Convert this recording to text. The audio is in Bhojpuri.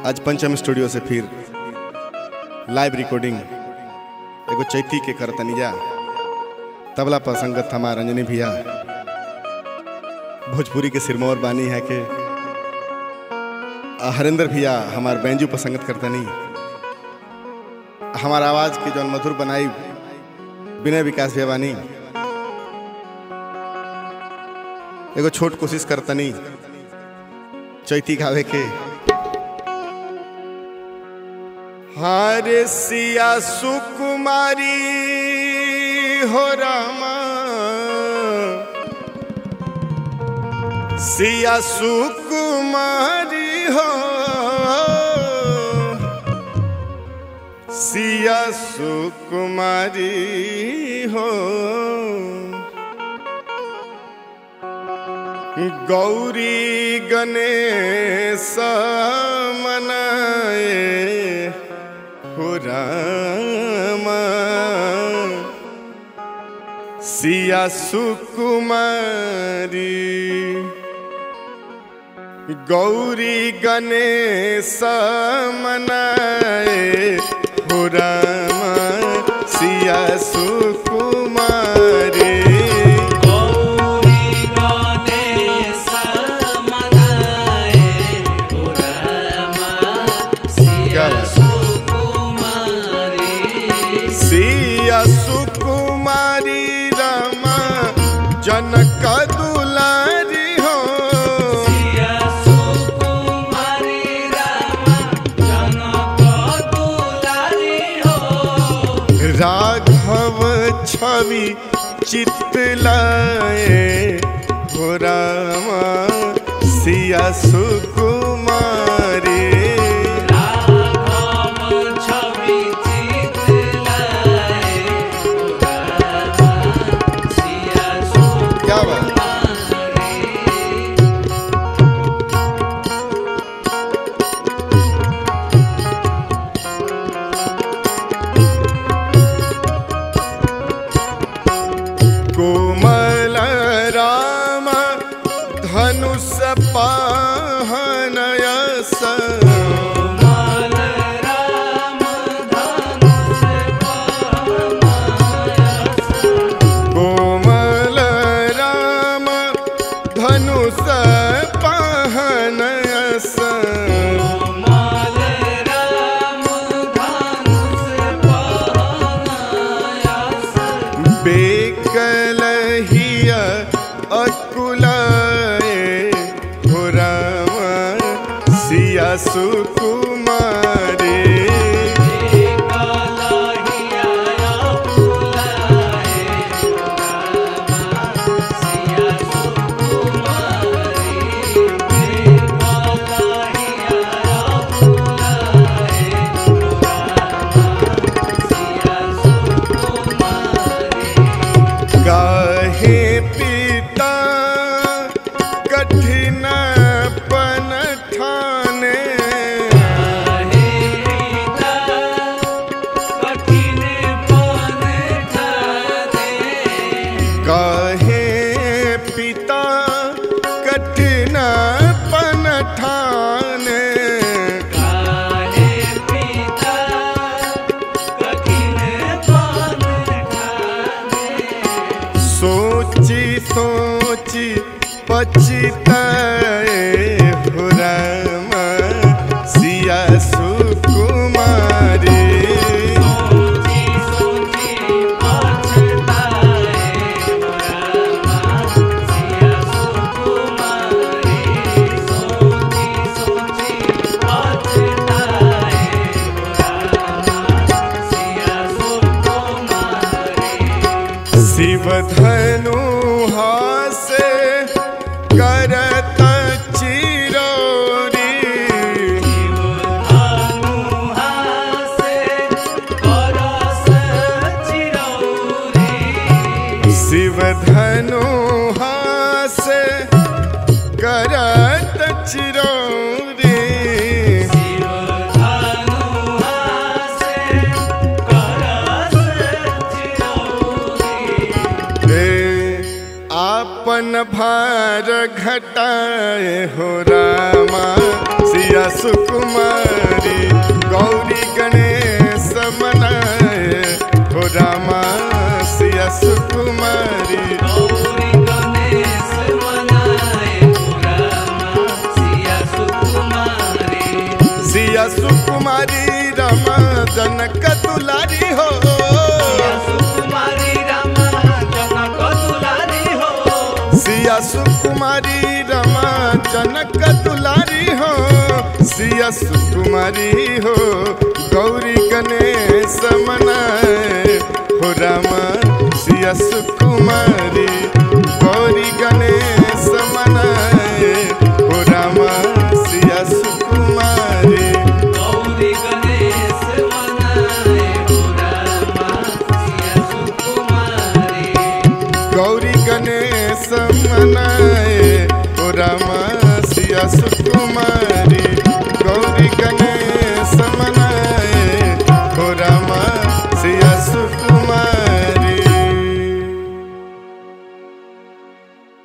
आज पंचम स्टूडियो से फिर लाइव रिकॉर्डिंग एगो चैती के करतनिया तबला पर संगत हमार रंजनी भैया भोजपुरी के सिरमौर बानी है के आ, हरेंद्र भैया हमार बैंजू पर संगत करतनी हमार आवाज के जौन मधुर बनाई विनय विकास भैया बानी एगो छोट कोशिश करतनी चैती गावे के हारे सिया सुकुमारी हो रामा सिया सुकुमारी हो सिया सुकुमारी हो गौरी गणेश मनाए हो रामा सिया सुकुमारी गौरी गणेश मनाए हो रामा सिया सुकुमारी गौरी गणेश मनाए पुरमा सिया सुकुमारी सिया सुकुमारी रामा जनक दुलारी हो सिया सुकुमारी रामा जनक दुलारी हो राघव छवि चितलाए हो रामा सिया सुकुमारी राम छवि चितलाए पुरमा सिया क्या बात सुकुमारी कोमल राम धनुष पाहनयस माल राम धनुष कोमल राम धनुष पाहनयस माल राम धनुष पाहनायास बेकलहिया अकुलाए हो राम सिया सुकुमारे कलहिया फुलाए सिया सुकुमारी कलहिया फुलाए सिया सुकुमारी काहे पिता कठिन पन ठाने हे पिता कठिन पन ठाने काहे पिता कठिन पन ठाने काहे पिता कठिन पन ठाने सोची सोची पछताए हो राम सिया सुकुमारी सोची सोची पछताए रामा सिया सुकुमारी सोची सोची पछताए रामा सिया सुकुमारी शिव धनु हासे करत चिरोरी शिव धनु हासे करत चिरोरी हे आपन आपन भार घटाए हो रामा सिया सुकुमारी गौरी गणेश मनाए हो रामा सिया सुकुमारी गौरी गणेश मनाए रामा सिया सुकुमारी सिया सुकुमारी रमा जनक दुलारी हो सिया सुकुमारी रामा जनक दुलारी हो सिया सुकुमारी रमा जनक दुलारी हो सिया सुकुमारी हो गौरी गणेश मनाए हो रामा सिया सुकुमारी गौरी गणेश मनाए हो रामा सिया सुकुमारी गौरी गणेश मनाए रामा सिया सुकुमारी गौरी गणेश मनाए हो रामा सिया सुकुमारी गौरी गणेश मनाए हो रामा सिया सुकुमारी